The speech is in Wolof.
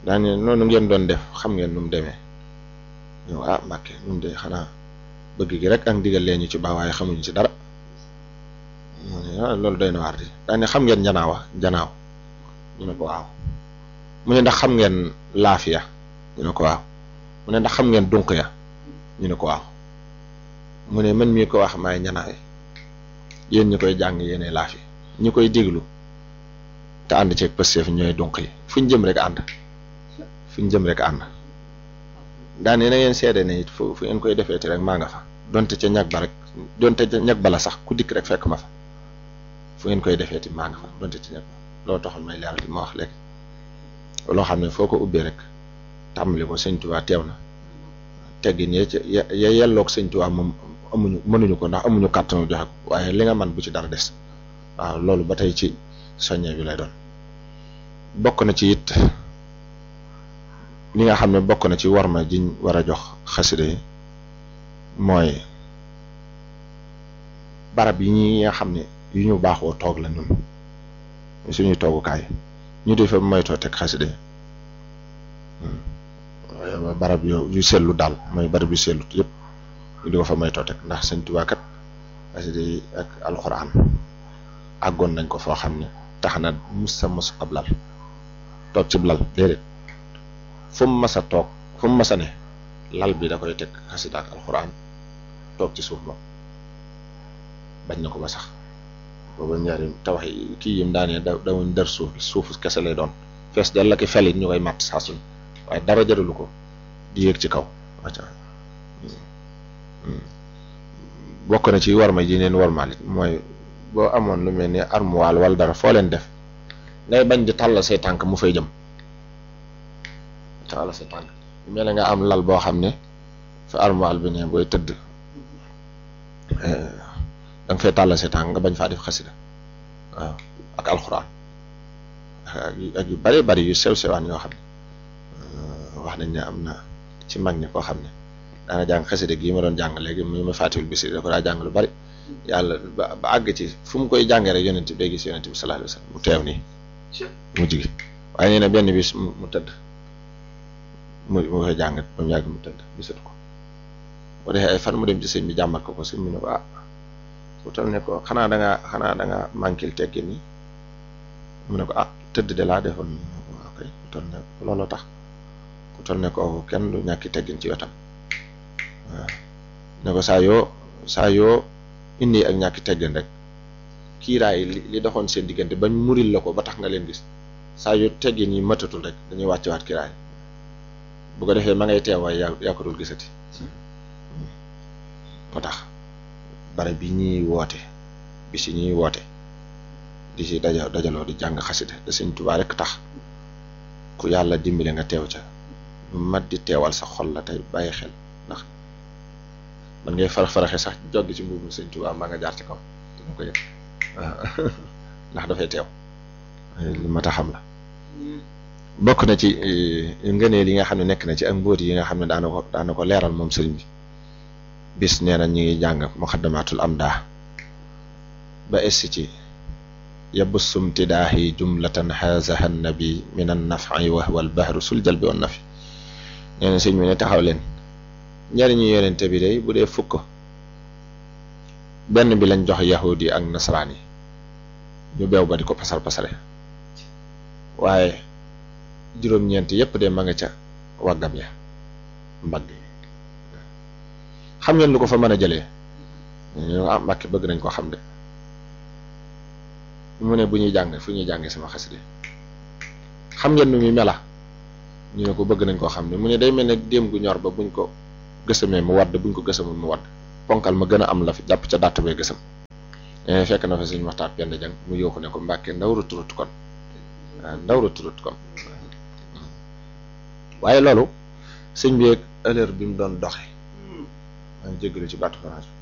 daane noonu ngeen doon def xam ngeen nu mu demee ñëw ah Mbàkke ñun de xanaa bëgg gi rek ak ndigal leen ñu ci baax waaye xamuñu ci dara mu ne ah loolu doy na waar di daane xam ngeen njanaawa njanaaw ñu ne ko waaw mu ne ndax xam ngeen laafiya ñu ne ko waaw mu ne ndax xam ngeen dunq ya ñu ne ko waaw mu ne man mii ko wax maay ñanaawe yéen ñi koy jàng yéene laafi ñi koy déglu te ànd ceeg pësteef ñooy dunq yi fu ñu jëm rek ànd fu ñu jëm rek ànd daane na ngeen seede ne it fu fu ngeen koy defeeti rek maa nga fa donte ca ñag ba rek donte ca ñag bala sax ku dikk rek fekk ma fa fu ngeen koy defeeti maa nga fa donte ca ñag ba loolu taxoon may leeral li ma wax léegi loo xam ne foo ko ubbee rek tàmbali ko sëñ Tuubaa teew na teggin ya ca ya ya yelloog sëñ Tuubaa moom amuñu mënuñu ko ndax amuñu kàttanu joxe ko waaye li nga man bu ci dara des waaw loolu ba tey ci soññe bi lay doon bokk na ci it li nga xam ne bokk na ci warma jiñ war a jox xasida yi mooy barab yi ñi nga xam ne yu ñu baaxoo toog la ñun suñuy toogukaay ñu di fa moytoo teg xasida yi waaye barab yu yu sellu daal mooy barab yu sellu yëpp ñu di ko fa moytoo teg ndax Sëñ Tuubaa kat xasida yi ak alxuraan àggoon nañ ko foo xam ne tax na mus sa mos ab lal toog ci lal déedéet fu mu mas a toog fu mu mas a ne lal bi da koy teg xasida ak alxuraan toog ci suuf moom bañ na ko ba sax booba ñaari tawax yi kii yim daanee da dawuñ dër suuf suuf kese lay doon fees dal la ki felit ñu koy màtt saa suñ waaye dara jëralu ko di yéeg ci kaw wacca bokk na ci warma ji neen warmaal it mooy boo amoon lu mel ni armoire wala dara foo leen def ngay bañ di tàll say tànk mu fay jëm tàll say tànk mel nga am lal boo xam ne fa armoire bi ne booy tëdd da nga fay tàll say tànk nga bañ faa def xasida waaw ak alxuraan ak yu bari bari yu sew sewaan yoo xam ne wax nañ ne am na ci mag ñi koo xam ne daana jàng xasida gi ma doon jàng léegi mu ma fàttewul bisi da ko daa jàng lu bari yàlla ba ba àgg ci fu mu koy jàngee rek yonent bi gis yonent bi sallallahu alayhi wasallam mu teew nii mu jigi waaye nee na benn bis mu tëdd mu mu koy jàng ba mu yàgg mu tëdd gisatu ko bu defee ay fan mu dem ci sëñ bi jàmmat ko ko sëñ bi ne ko ah ku toll ne ko xanaa da ngaa xanaa da ngaa manquil teggin ni mu ne ko ah tëdd de laa defoon ok ku toll ne looloo tax ku toll ne ko kenn du ñàkki teggin ci wetam waaw ne ko saa yoo saa yoo indi ak ñàkki teggin rek kiiraay li li doxoon seen diggante bañ muril la ko ba tax nga leen gis saa yoo teggin yi matatul rek dañuy wàcce waat kiiraay bu ko defee ma ngay teew waaye yaa yaa ko dul gisati moo tax bare bi ñuy woote bi si ñuy woote di si daja dajaloo di jàng xasida da Sëñ Tuubaa rek tax ku yàlla dimbale nga teew ca lu mat di teewal sa xol la tey bàyyi xel ndax man ngay farax faraxe sax joggi ci mbubu Sëñ Tuubaa maa nga jaar ci kaw dina ko yëg waaw ndax dafay teew lu mat a xam la bokk na ci ngëneel yi nga xam ne nekk na ci ak mbóot yi nga xam ne daana ko daana ko leeral moom sëriñ bi bis nee na ñu ngi jàng muxaddamaatul amdaa ba essi ci yabussum tidaahi jumlatan hazaha nabi min an nafi wa huwa al bahru sul jalbi wan nafi nee na sëñ bi ne taxaw leen njariñu yonente bi day bu dee fukk benn bi lañ jox yahudi ak nasaraan yi ñu beew ba di ko pasar pasare waaye juróom-ñeent yépp de ma nga ca waggam ya mbagg yi xam ngeen lu ko fa mën a jëlee ñu ah Mbàkke bëgg nañ ko xam de mu ne bu ñuy jàng fu ñuy jàngee sama xasida xam ngeen nu muy mela ñu ne ko bëgg nañ koo xam ne mu ne day mel ne déem gu ñor ba buñ ko gësamee mu wadd buñ ko gësamul mu wadd ponkal ma gën a am la fi jàpp ca dàtt bee gësam fekk na fa suñu waxtaan benn jàng mu yooxu ne ko Mbàkke ndaw rut rut kon waaw ndaw rut rut kon waaye loolu sëñ bi ak heure bi mu doon doxe maa ngi jégalu ci baatu France